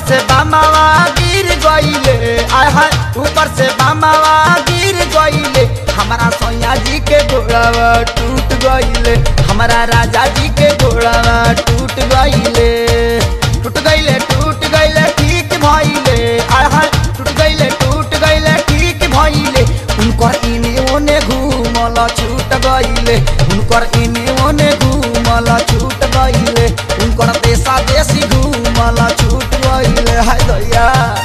से बामावा गिर गईले आय हाय ऊपर से बामावा गिर गईले हमारा सोया जी के घोड़ावा टूट गईले हमारा राजा जी के घोड़ावा टूट गईले टूट गईले टूट गईले ठीक भइले आय हाय टूट गईले टूट गईले ठीक भइले उनकर इने ओने घूमल छूट गईले उनकर इने ओने घूमल छूट गईले उनकर देशा देशी घूमल छूट गईले हाय दैया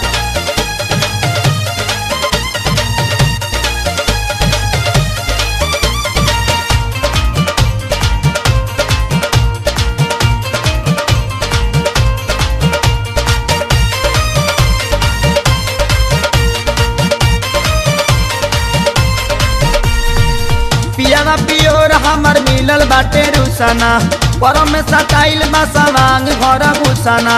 पियावा पियोर हमर मिलल बाटे रुसना परम में सटाइल बा सवांग घर घुसना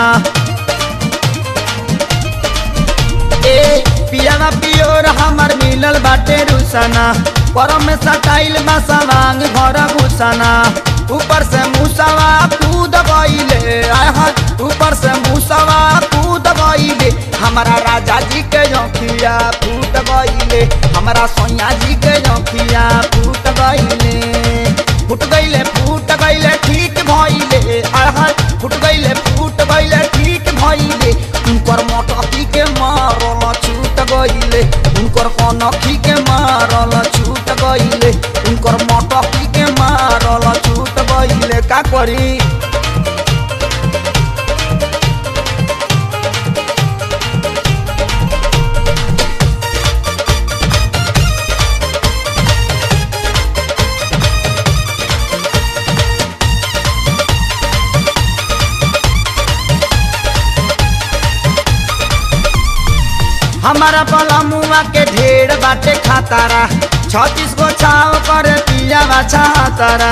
ए पियावा पियोर हमर मिलल बाटे रुसना परम में सटाइल बा सवांग घर घुसना ऊपर से मुसवा कूद गईले आय हाय ऊपर से मुसवा कूद गईले हमारा राजा जी के जोखिया फूट गईले हमारा सोया जी के जोखिया फूट गईले फूट गईले फूट गईले ठीक भइले आय हाय फूट गईले फूट गईले ठीक भइले उनकर मोटकी के मारल छूट गईले उनकर कनखी के मारल छूट गईले उनकर मोटकी के मारल छूट गईले का करी हमारा बलमुआ के ढेर बाटे खातारा छत्तीस गो छाव कर पिया बाछा तारा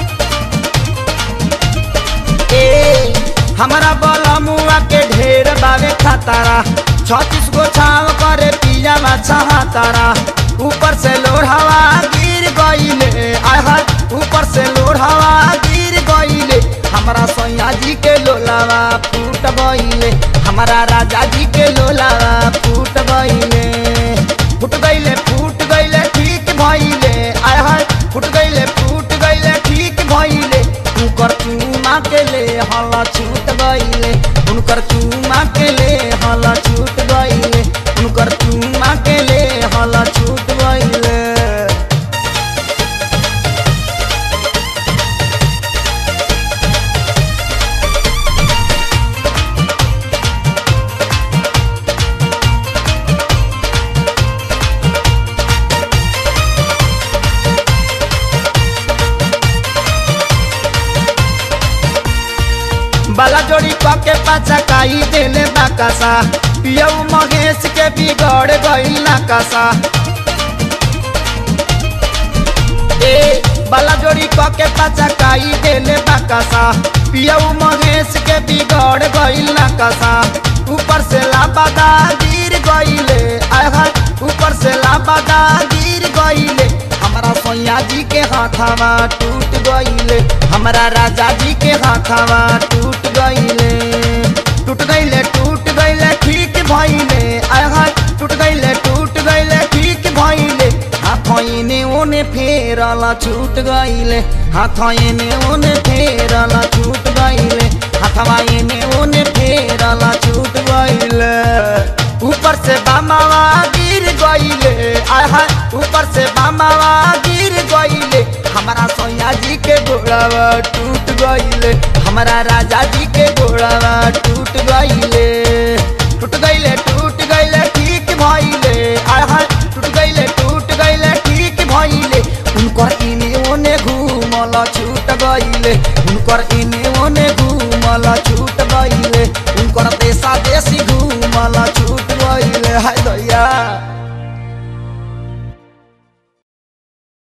ए हमारा बलमुआ के ढेर बावे खातारा छत्तीस गो छाव करे पिया बाछा तारा ऊपर से लोढ़ावा गिर गईले आय हाय ऊपर से लोढ़ावा गिर गईले हमारा सैया जी के लोलावा फूट गईले हमारा राजा जी के लोलावा फूट गईले फूट गईले फूट गईले ठीक भइले आय हाय फूट गईले फूट गईले ठीक भइले उनकर चूमा के ले हल छूट गईले उनकर चूमा के ले हल छूट गईले उनकर चूमा के ले हल छूट गईले बाला जोड़ी पके पाचा काई देले बाकासा पियऊ महेश के बिगड़ गईल नाकासा ए बाला जोड़ी पके पाचा काई देले बाकासा पियऊ महेश के बिगड़ गईल नाकासा ऊपर से लाबादा गिर गईले आय हाय ऊपर से लाबादा गिर गईले हमारा सोया जी के हाथावा टूट गईले हमारा राजा जी के हाथावा टूट गईले टूट गईले टूट गईले ठीक भइले आय हाय टूट गईले टूट गईले ठीक भइले हाथ इने ओने फेरल छूट गईले हाथ इने ओने फेरल छूट गईले हाथवा इने ओने फेरल छूट गईले ऊपर से बामावा गिर गईले आय हाय ऊपर से बामावा गिर गईले हमारा सोया जी के घोड़ावा टूट गईले हमारा राजा जी के घोड़ावा टूट गईले टूट गईले टूट गईले ठीक भइले आय हाय टूट गईले टूट गईले ठीक भइले उनकर इने ओने घूमल छूट गईले उनकर इने ओने घूमल छूट गईले उनकर देशा देशी घूमल छूट गईले हाय दैया